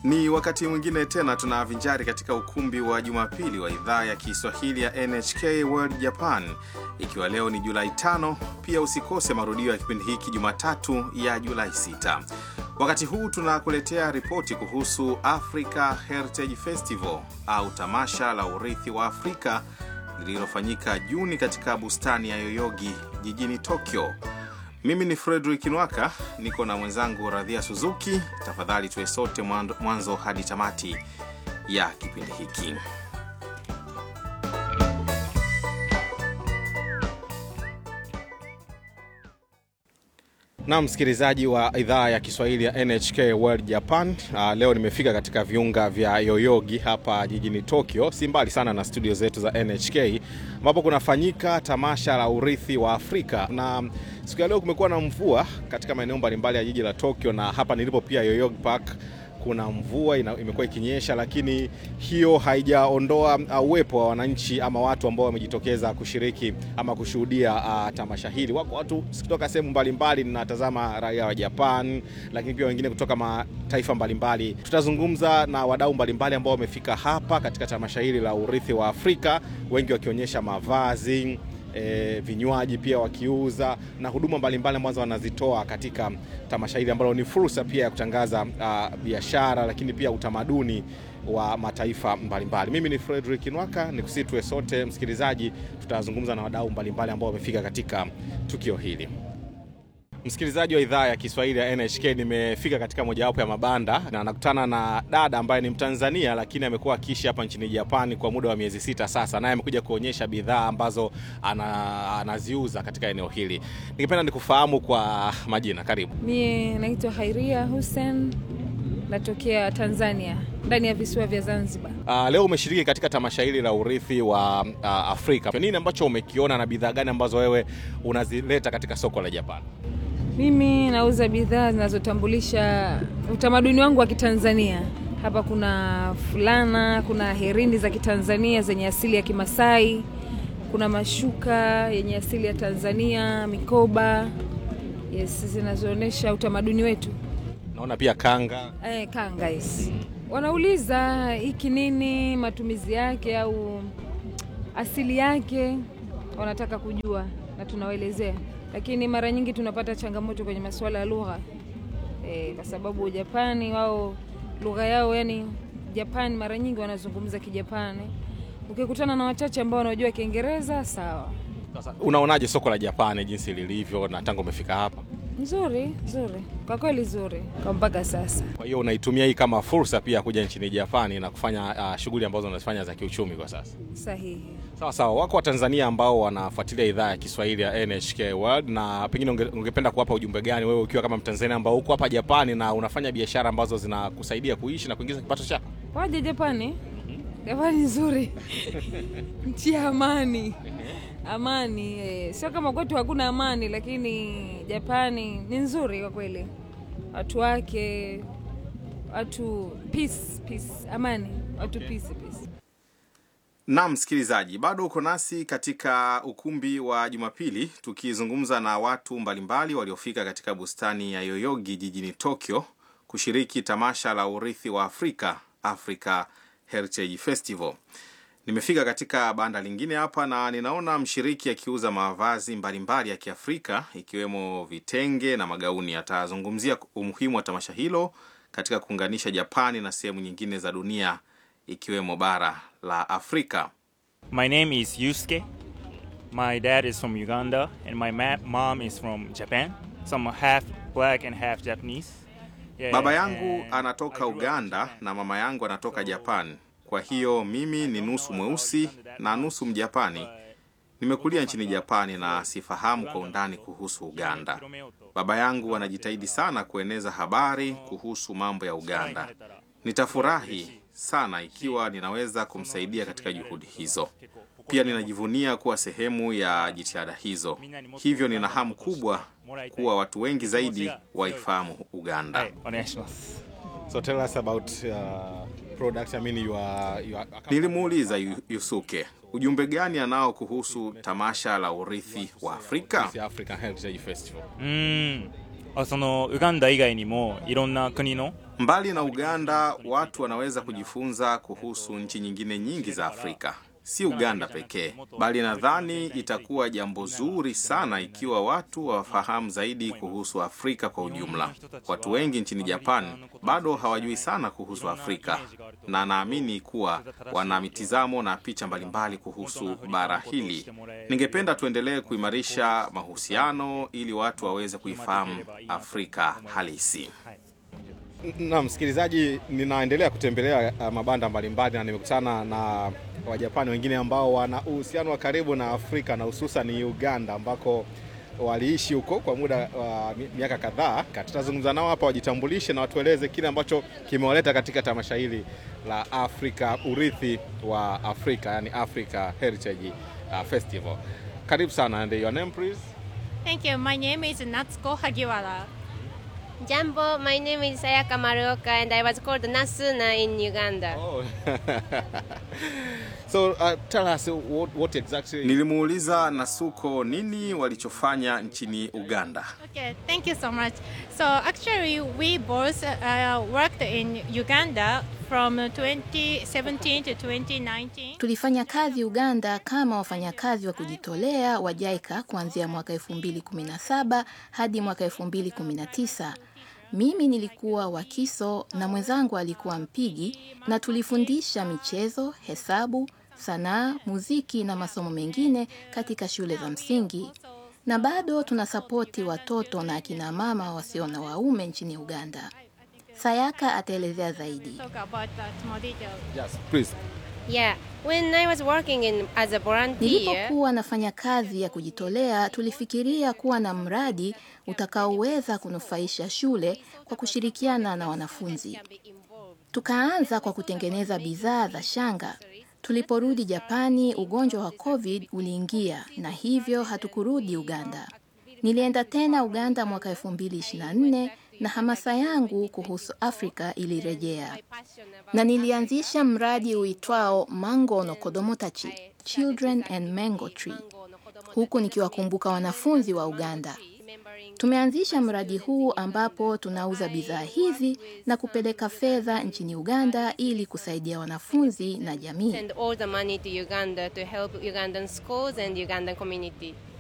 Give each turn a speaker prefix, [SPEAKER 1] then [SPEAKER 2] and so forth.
[SPEAKER 1] Ni wakati mwingine tena tunavinjari katika ukumbi wa Jumapili wa idhaa ya Kiswahili ya NHK World Japan, ikiwa leo ni Julai tano. Pia usikose marudio ya kipindi hiki Jumatatu ya Julai 6. Wakati huu tunakuletea ripoti kuhusu Africa Heritage Festival au tamasha la urithi wa Afrika lililofanyika Juni katika bustani ya Yoyogi jijini Tokyo. Mimi ni Frederick Nwaka, niko na mwenzangu Radhia Suzuki. Tafadhali tuwe sote mwanzo hadi tamati ya kipindi hiki. Na msikilizaji wa idhaa ya Kiswahili ya NHK World Japan. Uh, leo nimefika katika viunga vya Yoyogi hapa jijini Tokyo, si mbali sana na studio zetu za NHK ambapo kunafanyika tamasha la urithi wa Afrika, na siku ya leo kumekuwa na mvua katika maeneo mbalimbali ya jiji la Tokyo, na hapa nilipo pia Yoyogi Park kuna mvua imekuwa ikinyesha, lakini hiyo haijaondoa uwepo wa wananchi ama watu ambao wamejitokeza kushiriki ama kushuhudia uh, tamasha hili. Wako watu kutoka sehemu mbalimbali, ninatazama raia wa Japan, lakini pia wengine kutoka mataifa mbalimbali. Tutazungumza na wadau mbalimbali ambao wamefika hapa katika tamasha hili la urithi wa Afrika, wengi wakionyesha mavazi E, vinywaji pia wakiuza na huduma mbalimbali ambazo wanazitoa katika tamasha hili ambalo ni fursa pia ya kutangaza uh, biashara lakini pia utamaduni wa mataifa mbalimbali. Mimi ni Frederick Nwaka, nikusitue sote msikilizaji, tutazungumza na wadau mbalimbali ambao wamefika katika tukio hili. Msikilizaji wa idhaa ya Kiswahili ya NHK, nimefika katika mojawapo ya mabanda na nakutana na dada ambaye ni Mtanzania lakini amekuwa akiishi hapa nchini Japani kwa muda wa miezi sita sasa, naye amekuja kuonyesha bidhaa ambazo ana, anaziuza katika eneo hili. Ningependa nikufahamu kwa majina. Karibu.
[SPEAKER 2] Mie naitwa Hairia Hussein, natokea Tanzania ndani ya visiwa vya Zanzibar.
[SPEAKER 1] Uh, leo umeshiriki katika tamasha hili la urithi wa uh, Afrika. Nini ambacho umekiona na bidhaa gani ambazo wewe unazileta katika soko la Japani?
[SPEAKER 2] Mimi nauza bidhaa zinazotambulisha utamaduni wangu wa Kitanzania. Hapa kuna fulana, kuna herini za Kitanzania zenye asili ya Kimasai, kuna mashuka yenye asili ya Tanzania, mikoba yes, zinazoonyesha utamaduni wetu.
[SPEAKER 1] Naona pia kanga.
[SPEAKER 2] Eh, kanga yes. Wanauliza hiki nini, matumizi yake au asili yake, wanataka kujua na tunawaelezea lakini mara nyingi tunapata changamoto kwenye masuala ya lugha e, kwa sababu Japani wao lugha yao yani Japani mara nyingi wanazungumza Kijapani. Ukikutana na wachache ambao wanajua Kiingereza sawa.
[SPEAKER 1] Sasa unaonaje soko la Japani jinsi lilivyo na tangu umefika hapa?
[SPEAKER 2] Nzuri, nzuri kwa kweli, nzuri kwa mpaka sasa.
[SPEAKER 1] Kwa hiyo unaitumia hii kama fursa pia kuja nchini Japani na kufanya uh, shughuli ambazo unazifanya za kiuchumi kwa sasa?
[SPEAKER 2] Sahihi.
[SPEAKER 1] Sawa sawa. Wako Watanzania ambao wanafuatilia idhaa ya Kiswahili ya NHK World, na pengine unge, ungependa kuwapa ujumbe gani wewe ukiwa kama Mtanzania ambao uko hapa Japani na unafanya biashara ambazo zinakusaidia kuishi na kuingiza kipato chako?
[SPEAKER 2] Waje Japani. Japani nzuri nchi ya amani amani eh, sio kama kwetu hakuna amani, lakini Japani ni nzuri kwa kweli, watu wake, watu peace, peace, amani, watu
[SPEAKER 1] Okay.
[SPEAKER 2] peace, peace.
[SPEAKER 1] Naam, msikilizaji, bado uko nasi katika ukumbi wa Jumapili tukizungumza na watu mbalimbali waliofika katika bustani ya Yoyogi jijini Tokyo kushiriki tamasha la urithi wa Afrika, Africa Heritage Festival. Nimefika katika banda lingine hapa na ninaona mshiriki akiuza mavazi mbalimbali ya Kiafrika ikiwemo vitenge na magauni. Atazungumzia umuhimu wa tamasha hilo katika kuunganisha Japani na sehemu nyingine za dunia ikiwemo bara la Afrika.
[SPEAKER 3] My name is Yusuke. My dad is from Uganda, and my ma- mom is from Japan. So I'm half black and half Japanese. Yeah,
[SPEAKER 1] Baba yangu
[SPEAKER 3] and
[SPEAKER 1] anatoka
[SPEAKER 3] I grew up in
[SPEAKER 1] Uganda
[SPEAKER 3] Japan.
[SPEAKER 1] na mama yangu anatoka Japan. Kwa hiyo mimi ni nusu mweusi na nusu Mjapani. Nimekulia nchini Japani na sifahamu kwa undani kuhusu Uganda. Baba yangu anajitahidi sana kueneza habari kuhusu mambo ya Uganda. Nitafurahi sana ikiwa ninaweza kumsaidia katika juhudi hizo. Pia ninajivunia kuwa sehemu ya jitihada hizo. Hivyo nina hamu kubwa kuwa watu wengi zaidi waifahamu Uganda.
[SPEAKER 3] はい、お願いします。
[SPEAKER 1] So tell us about uh, products. I mean you are, you are... Nilimuuliza Yu- Yusuke ujumbe gani anao kuhusu tamasha la urithi wa Afrika.
[SPEAKER 3] うーんあそのウガンダ以外にもいろんな国の
[SPEAKER 1] Mbali na Uganda, watu wanaweza kujifunza kuhusu nchi nyingine nyingi za Afrika, si Uganda pekee, bali nadhani itakuwa jambo zuri sana ikiwa watu wafahamu zaidi kuhusu Afrika kwa ujumla. Watu wengi nchini Japan bado hawajui sana kuhusu Afrika, na naamini kuwa wana mitizamo na picha mbalimbali kuhusu bara hili. Ningependa tuendelee kuimarisha mahusiano ili watu waweze kuifahamu Afrika halisi. Na msikilizaji, ninaendelea kutembelea uh, mabanda mbalimbali na nimekutana na Wajapani wengine ambao wana uhusiano wa karibu na Afrika na hususan Uganda ambako waliishi huko kwa muda wa uh, miaka kadhaa. Tutazungumza nao hapa, wajitambulishe na watueleze kile ambacho kimewaleta katika tamasha hili la Afrika, urithi wa Afrika, yani Africa Heritage uh, Festival. Karibu sana, and your name please?
[SPEAKER 4] Thank you. My name is Natsuko Hagiwara.
[SPEAKER 5] Jumbo, my name is Sayaka Maruoka and I was called Nasuna in Uganda.
[SPEAKER 1] Oh. so uh, tell us what, what exactly... Nilimuuliza Nasuko nini walichofanya nchini Uganda.
[SPEAKER 4] Okay, thank you so much. So actually, we both uh, worked in Uganda from 2017 to 2019.
[SPEAKER 6] Tulifanya kazi Uganda kama wafanyakazi wa kujitolea wa JICA kuanzia mwaka 2017 hadi mwaka 2019. Mimi nilikuwa wakiso na mwenzangu alikuwa mpigi, na tulifundisha michezo, hesabu, sanaa, muziki na masomo mengine katika shule za msingi, na bado tunasapoti watoto na akina mama wasio na waume nchini Uganda. Sayaka ataelezea zaidi.
[SPEAKER 4] Talk about that more detail.
[SPEAKER 1] Yes, please.
[SPEAKER 5] Yeah, when I was working in as a volunteer,
[SPEAKER 6] Nilipokuwa nafanya kazi ya kujitolea, tulifikiria kuwa na mradi utakaoweza kunufaisha shule kwa kushirikiana na wanafunzi. Tukaanza kwa kutengeneza bidhaa za shanga. Tuliporudi Japani, ugonjwa wa COVID uliingia na hivyo hatukurudi Uganda. Nilienda tena Uganda mwaka 2024 na hamasa yangu kuhusu Afrika ilirejea na nilianzisha mradi uitwao Mango no Kodomo Tachi, Children and Mango Tree, huku nikiwakumbuka wanafunzi wa Uganda. Tumeanzisha mradi huu ambapo tunauza bidhaa hizi na kupeleka fedha nchini Uganda ili kusaidia wanafunzi na jamii.
[SPEAKER 5] send all the money to Uganda to help Ugandan schools and Ugandan community.